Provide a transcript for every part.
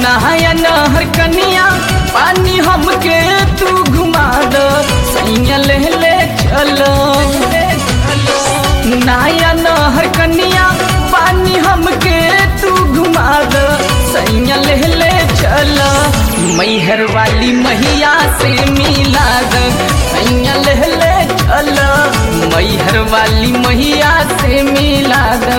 नहाया नहर कनिया पानी हमके तू घुमा दो सैया ले ले चलो नहाया नहर कनिया पानी हमके तू घुमा दो सैया ले ले चलो मैहर वाली मैया से मिला दो सैया ले ले चलो मैहर वाली मैया से मिला दो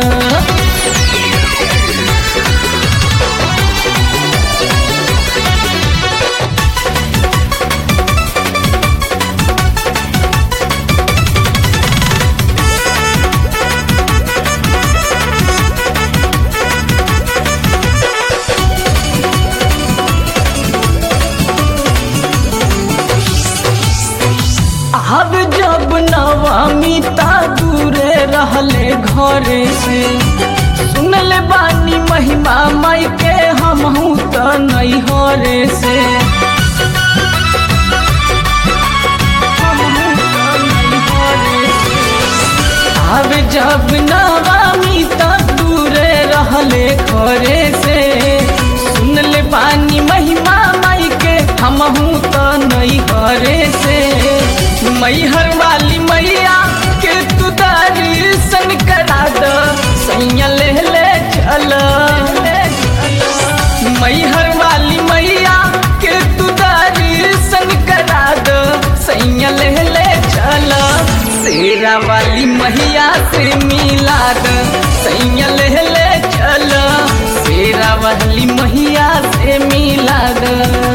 अब जब नवामी ता दूरे रहले घरे से सुनले बानी महिमा माई के हमहू त नहीं हरे से हमहू त नैहरे से। अब जब नवामी ता दूरे रहले घरे से सुनले बानी महिमा माई के हमहू त नहीं हरे से मैहर वाली मैया के तू दर्शन करा दो सैया ले ले चल मैहर वाली मैया के तू दर्शन करा दो सैया ले ले चल शेरा वाली मैया से मिला दो सैया ले ले चल शेरा वाली मैया से मिला दो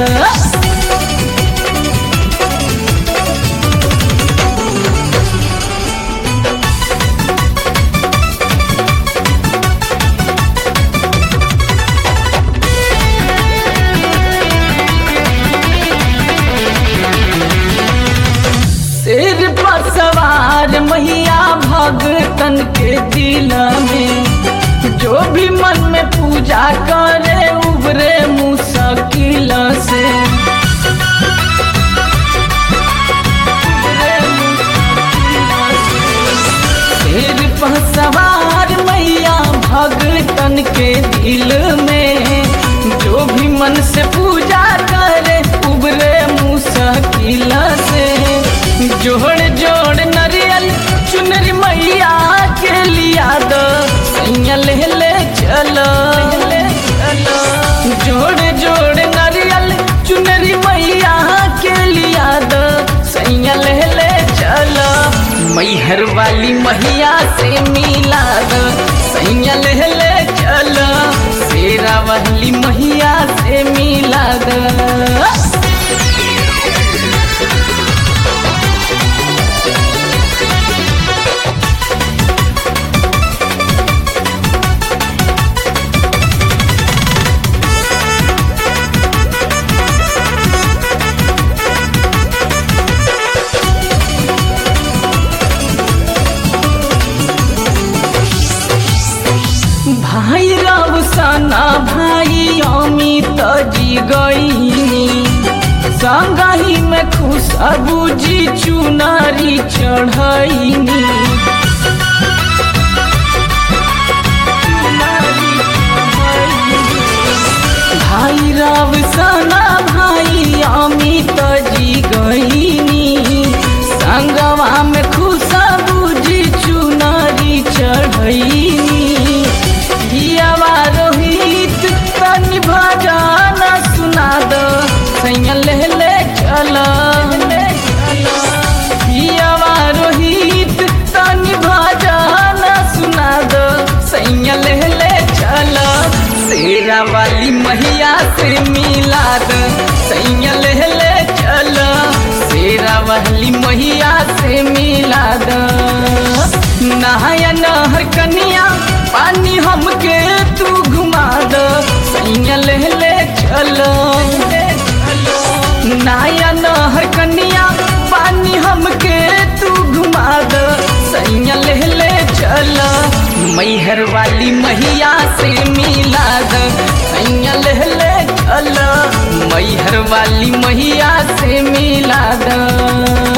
सिर पर सवार मैया भगतन के दिल में जो भी मन में पूजा करे उबरे मुश्किल से उबरे मुश्किल से। सिर पर सवार मैया भगतन के दिल में जो भी मन से पूजा करे उबरे मुश्किल से जोड़ जोड़ नरियल चुनरी मैया के लिया दो सैया ले ले चलो जोड़ जोड़ नरियल चुनरी मैया के लिया दो सैया ले ले चलो मैहर वाली मैया से मिला दो सैया ले ले चलो शेरा वाली मैया से मिला दो भाई राव सना भाई अमित जी गईनी संगही में खुशबू जी चुनारी चढ़ैनी भाई राव सना भाई अमित जी गईनी संगवा में खुशबू जी चुनारी चढ़ैनी हियावा रोहित तनि भजन सुना दो सैया ले ले चल हियावा रोहित तनि भजन सुना दो सैया ले ले चल शेरा वाली मैया से मिला दो सैया ले ले चल शेरा वाली मैया से मिला दो नहाया नहर कनिया पानी हमके तू घुमा दो सैया ले ले चलो नहाया नहर कनिया पानी हमके तू घुमा दो सैया ले ले चलो मैहर वाली मैया से मिला दो सैया ले ले चलो मैहर वाली मैया से मिला दो